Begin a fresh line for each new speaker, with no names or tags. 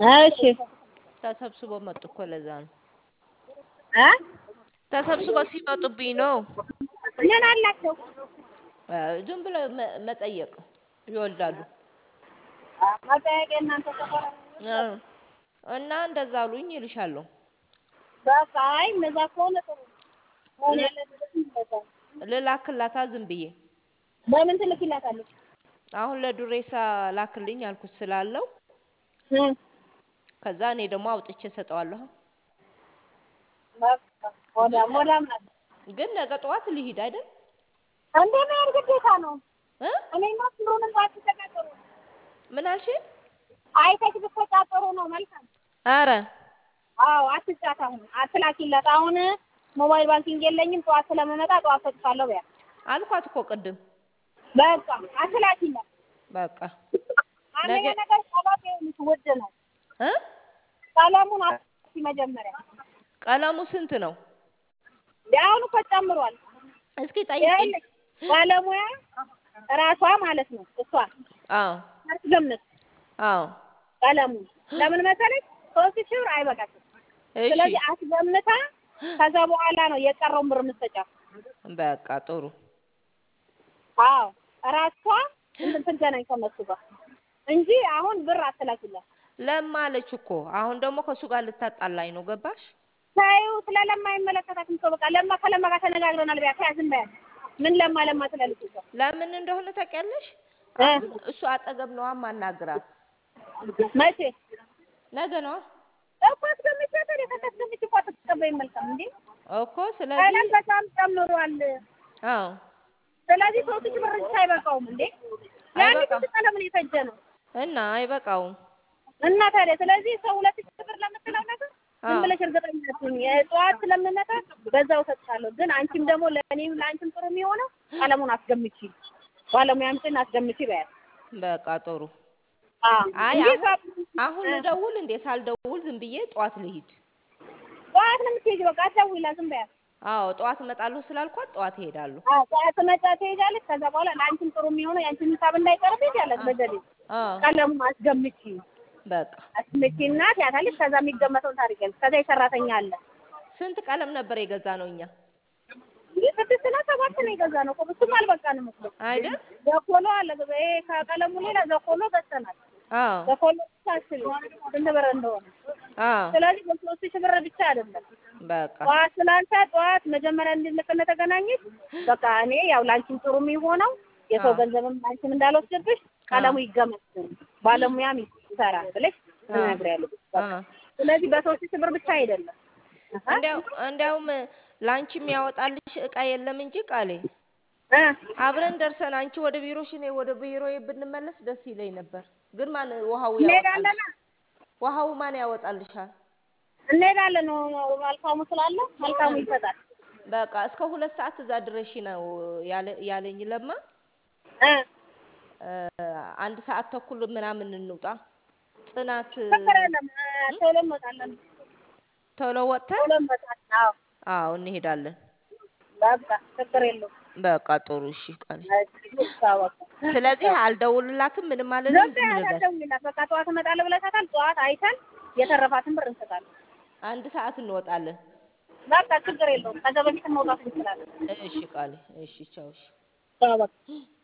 እሺ
ተሰብስበው መጡ እኮ ለዛ ነው።
እ
ተሰብስበው ሲመጡብኝ ነው።
ምን አላቸው?
እ ዝም ብሎ መ- መጠየቅ ይወልዳሉ።
መጠየቅ የእናንተ ሰፈር
እ እና እንደዛ አሉኝ ይልሻለሁ።
በቃ አይ እነዛ ከሆነ ጥሩ መሆን ያለበት እንደዛ ነው።
ልላክላታ ዝም ብዬ
በምን ትልኪላታለች?
አሁን ለዱሬሳ ላክልኝ አልኩት ስላለው
እ
ከዛ እኔ ደግሞ አውጥቼ ሰጠዋለሁ።
በቃ ወዳም ወዳም ናት።
ግን ነገ ጠዋት ልሂድ አይደል
እንዴ መሄድ ግዴታ ነው።
እ
እኔማ ስሩንም ባትተቃጠሩ
ምን አልሽኝ?
አይተሽ ብትተቃጠሩ ነው መልካም።
አረ
አዎ አትጫት። አሁን አትላኪላት። አሁን ሞባይል ባንኪንግ የለኝም ጠዋት ስለምመጣ ጠዋት ሰጥቻለሁ በያት።
አልኳት እኮ ቅድም።
በቃ አትላኪላት።
በቃ
አንደኛ
ነገ-
ነገር ቀለም ይኸውልሽ ውድ ነው።
እ
ቀለሙን አትሲ መጀመሪያ
ቀለሙ ስንት ነው?
አሁን እኮ ጨምሯል።
እስኪ ጠይቂ።
ይኸውልሽ ባለሙያ ራሷ ማለት ነው እሷ
አዎ
አትገምት
አዎ
ቀለሙን ለምን መሰለሽ ሶስት ሺህ ብር አይበቃትም።
እሺ
ስለዚህ አስገምታ ከዛ በኋላ ነው የቀረውን ብር የምትሰጫት።
በቃ ጥሩ።
አዎ ራሷ እንትን ትገናኝ ከነሱ ጋር እንጂ አሁን ብር አትላኪላት።
ለማ አለች እኮ አሁን ደግሞ ከእሱ ጋር ልታጣላኝ ነው። ገባሽ?
ታዩ ስለ ለማ አይመለከታትም እኮ በቃ ለማ ከለማ ጋር ተነጋግረናል። ቢያ ተያዝም በያት ምን ለማ ለማ ትላለች እሷ
ለምን እንደሆነ ታውቂያለሽ?
እ
አሁን እሱ አጠገብ ነዋ ማናግራት።
መቼ
ነገ ነዋ
እኮ አስገምቻት ወደ ከታስገምች እኮ አትቀበይም። መልካም እንዴ
እኮ ስለዚህ
ቀለም በጣም ጨምሯል።
አዎ
ስለዚህ ሶስት ሺህ ብር ብቻ አይበቃውም እንዴ? ያኔ
አይበቃም።
ስንት ቀለም ነው የፈጀ ነው
እና አይበቃውም።
እና ታዲያ ስለዚህ ሰው ሁለት ሺህ ብር ለምትለው ነገር ዝም
አዎ
ብለሽ እርግጠኛ አትሁኝ። ጠዋት ስለምመጣ በዛው እሰጥሻለሁ። ግን አንቺም ደግሞ ለእኔም ለአንቺም ጥሩ የሚሆነው ቀለሙን አስገምቺ፣ ባለሙያምሽን አስገምቺ በያት።
በቃ ጥሩ።
አዎ
አይ
እንጂ
አሁን
እሷ-
አሁን
እ
ልደውል እንዴ? ሳልደውል ዝም ብዬ ጠዋት ልሂድ።
ጠዋት ነው የምትሄጂው። በቃ አትደውይላት፣ ዝም በያት።
አዎ ጠዋት እመጣለሁ ስላልኳት ጠዋት እሄዳለሁ።
አዎ ጠዋት መጫ ትሄጃለች። ከዛ በኋላ ለአንቺም ጥሩ የሚሆነው የአንቺን ሂሳብ እንዳይቀርብ ትሄጃለች። በዘዴ
አዎ
ቀለሙን አስገምቺ
በቃ
አስገምቺና ትያታለች። ከዛ የሚገመተውን ታደርጊያለሽ። ከዛ የሰራተኛ አለ
ስንት ቀለም ነበር የገዛ ነው እኛ
ይህ ስድስት ነው ሰባት ነው የገዛ ነው እኮ ብዙም አልበቃንም እኮ
አይደል?
ዘኮሎ አለ ይሄ ከቀለሙ ሌላ ዘኮሎ ገዝተናል።
አዎ
ዘኮሎ ብቻ አስቢ ስንት ብር እንደሆነ።
አዎ
ስለዚህ በሶስት ሺህ ብር ብቻ አይደለም
በቃ
ጠዋት ስላንተ ጠዋት መጀመሪያ እንድልክ እንደተገናኘች በቃ እኔ ያው ላንቺም ጥሩ የሚሆነው የሰው
አዎ
ገንዘብም ላንቺም እንዳልወስድብሽ ቀለሙ ይገመት ባለሙያም ይሰራል ብለሽ ትነግሪያለሽ። በቃ
አዎ
ስለዚህ በሶስት ሺህ ብር ብቻ አይደለም አሀ
እንዲያው እንዲያውም ላንቺ የሚያወጣልሽ እቃ የለም እንጂ ቃሌ
እ
አብረን ደርሰን አንቺ ወደ ቢሮሽ እኔ ወደ ቢሮዬ ብንመለስ ደስ ይለኝ ነበር። ግን ማን ውሃው
እንሄዳለና
ያወጣልሽ? ውሃው ማን ያወጣልሻል?
እንሄዳለን መልካሙ ስላለ መልካሙ ይሰጣል
በቃ እስከ ሁለት ሰዓት እዛ ድረሽ ነው ያለ- ያለኝ ለማ
እ
እ፣ አንድ ሰዓት ተኩል ምናምን እንውጣ ጥናት
ችግር የለም እ፣ ቶሎ እንወጣለን
ቶሎ ወጥተን
ቶሎ እንወጣለን አዎ
አዎ እንሄዳለን።
በቃ ችግር የለውም
በቃ ጥሩ እሺ ቃሌ።
እሺ በቃ
ስለዚህ አልደውልላትም ምንም
ዝም
አልልም ዝም
ብለህ
ልበል።
አትደውይላት በቃ ጠዋት እመጣለሁ ብለሻታል ጠዋት አይተን የተረፋትን ብር እንሰጣለን
አንድ ሰዓት እንወጣለን።
በቃ ችግር የለውም ከዛ በፊት መውጣት እንችላለን
እሺ ቃሌ። እሺ ቻው። እሺ
አዎ በቃ